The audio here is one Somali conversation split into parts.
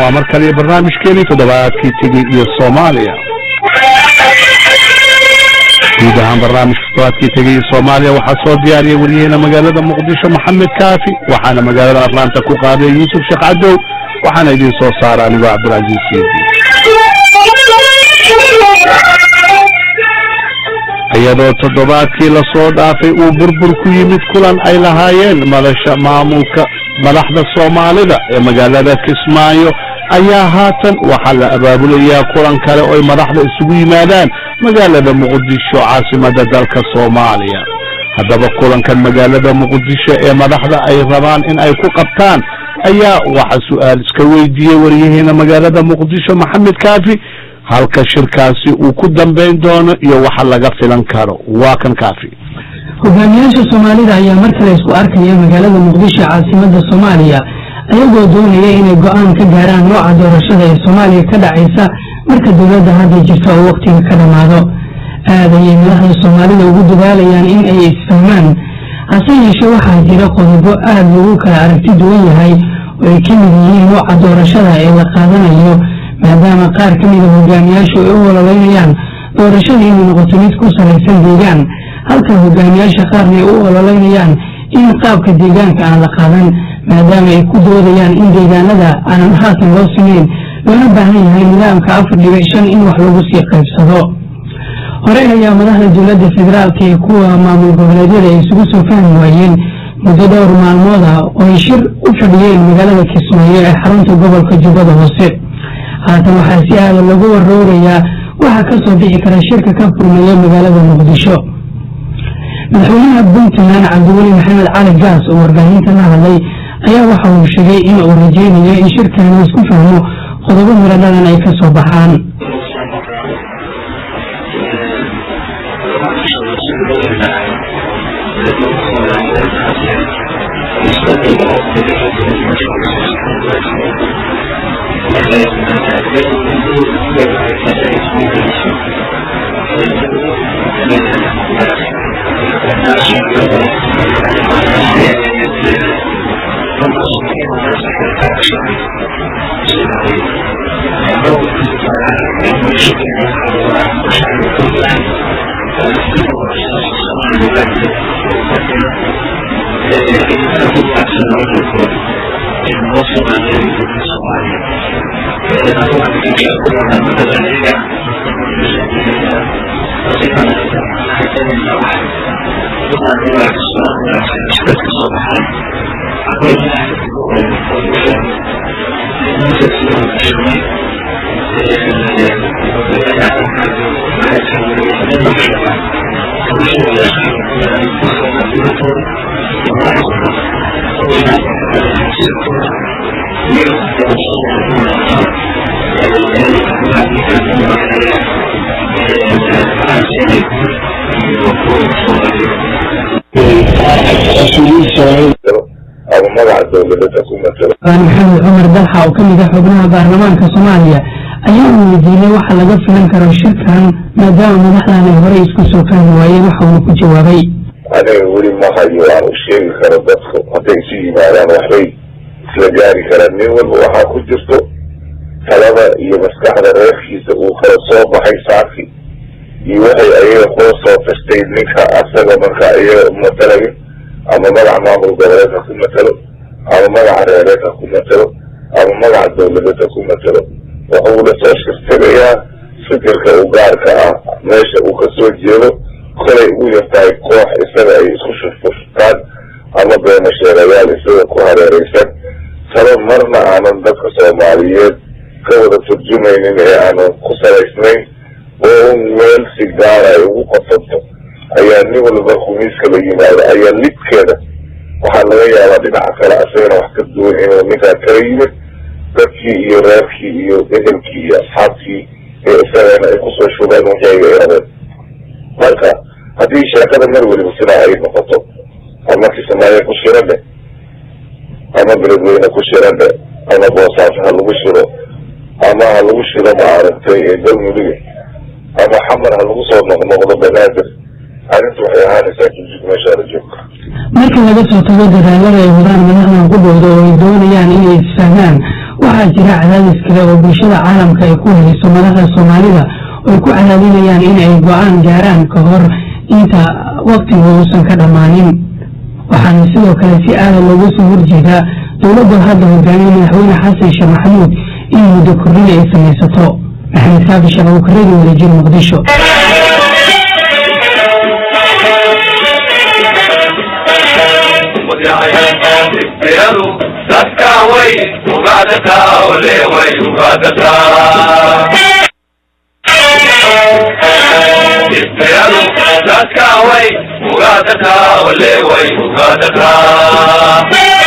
waa mar kale barnaamijkeeni toddobaadkii tegey iyo soomaaliya guud ahaan barnaamijka toddobaadkii tegey iyo soomaaliya waxaa soo diyaariyay waryaheena magaalada muqdisho maxamed kaafi waxaana magaalada atlanta ku qaaday yuusuf sheekh cadow waxaana idin soo saara anigoo cabdilcaziiz siidi iyadoo toddobaadkii lasoo dhaafay uu burbur ku yimid kulan ay lahaayeen madasha maamulka madaxda soomaalida ee magaalada kismaayo ayaa haatan waxaa la abaabulayaa kulan kale oy madaxda isugu yimaadaan magaalada muqdisho caasimada dalka soomaaliya haddaba kulankan magaalada muqdisho ee madaxda ay rabaan in ay ku qabtaan ayaa waxa su-aal iska weydiiyey waryaheena magaalada muqdisho maxamed kaafi halka shirkaasi uu ku dambayn doono iyo waxa laga filan karo waa kan kaafi hogaamiyaasha soomaalida ayaa mar kale isku arkaya magaalada muqdisho caasimada soomaaliya ayagoo doonaya inay go-aan ka gaaraan nooca doorashada ee soomaaliya ka dhacaysa marka dowladda hadda jirta oo wakhtiga ka dhammaado aad ayay madaxda soomaalida ugu dadaalayaan in ay isfahmaan hase yeeshee waxaa jira qodobo aad lagu kala aragti duwan yahay oo ay ka mid yihiin nooca doorashada ee la qaadanayo maadaama qaar ka mida hogaamiyaashu ay u ololeynayaan doorashada inay noqoto mid ku salaysan deegaan halka hogaamiyaasha qaarna ay u ololeynayaan in qaabka deegaanka aan la qaadan maadaama ay ku doodayaan in deegaanada aanan haatan loo simeyn loona baahan yahay nidaamka afar dhibic shan in wax lagu sii qaybsado horey ayaa madaxda dowladda federaalka ee kuwa maamul goboleedyada ay isugu soo fahmi waayeen muddo dhowr maalmood ah oo ay shir u fadhiyeen magaalada kismaayo ee xarunta gobolka jubbada hoose haatan waxaa si aada lagu waroorayaa waxaa ka soo bixi kara shirka ka furmaya magaalada muqdisho madaxweynaha puntland cabdiweli maxamed cali gaas oo warbaahinta la hadlay ayaa waxa uu sheegay in uu rajaynayo in shirkan laisku fahmo qodobo miradhadan ay ka soo baxaan maxamed cumar dalxa oo ka mid ah xubnaha baarlamaanka soomaaliya ayaa uu weydiinay waxa laga filan karo shirkan maadaama madaxdan ay horey isku soo fahmi waayeen waxa uuna ku jawaabay aniga weli ma hayo aan u sheegi karo dadku hadday isu yimaadaan waxbay isla gaari karaan nin walba waxaa ku jirto talada iyo maskaxda reerkiisa uu kala soo baxay saaki iyo waxay ayaga kula soo tastay ninka asaga marka iyaga matalayo ama magaca maamul goboleed ha ku matalo ama magaca reereed ha ku matalo ama magaca dawladeed ha ku matalo wuxuu la soo shirtagayaa fikirka u gaarka ah meesha uu kasoo jeedo kolay u yartahay koox isaga ay isku shurfurtaan ama beena sheegayaal isaga ku hareereysan talo marna aanan dadka soomaaliyeed ka wada turjumaynin ee aanan ku salaysnayn oo un meel si gaara ay ugu qotonto ayaa nin walba khumiiska la yimaado ayaa lidkeeda waxaa laga yaabaa dhinaca kale asagana wax ka duwan inuu ninkaa kala yimid dadkii iyo reerkii iyo ehelkii iyo asxaabtii ee isagana ay kusoo shubeen wixii ay rabeen marka haddii sheekada mar weliba sidaa ay noqoto ama kismaayo ku shiro dhe ama beledweyne ku shiro dhe ama boosaaso ha lagu shiro ama ha lagu shiro maaragtay galmudug ama xamar ha lagu soo noqnoqdo banaadir arrintu waxay ahaanaysaa jujug meeshaada joogka marka laga soo tago dadaalada ay wadaan madaxdan ku dhowda oo ay doonayaan inay isfahmaan waxaa jira cadaadis kale oo bulshada caalamka ay ku hayso madaxda soomaalida oo ay ku cadaadinayaan in ay go-aan gaaraan ka hor inta waktigu uusan ka dhammaanin waxaana sidoo kale si aada looga soo horjeedaa dowladda hadda hogaamiye madaxweyne xasan sheekh maxamuud in muddo kordhin ay samaysato maxamed kaafi shababukaradi wadajir muqdisho dadka way ugaadataa ole way ugaadataa ismayadu dadka way ugaadataa ole way ugaadataa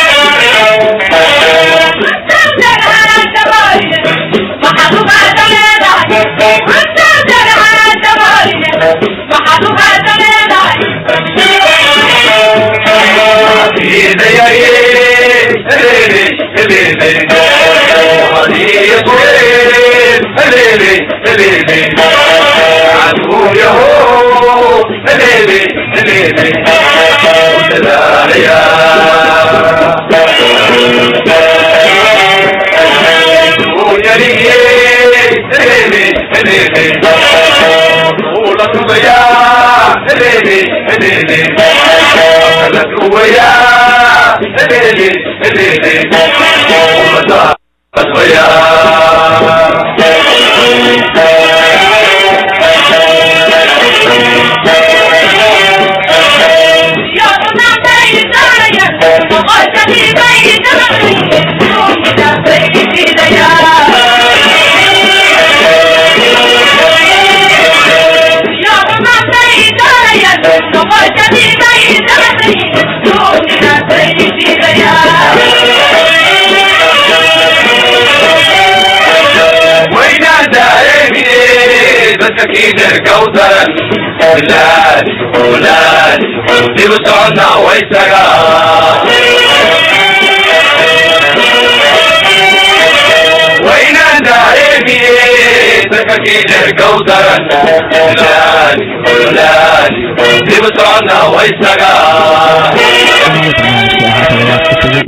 كوثرا بلاد بلاد دي بتوعنا ويسرا وين داري سكاكين كوثرا بلاد بلاد دي بتوعنا ويسرا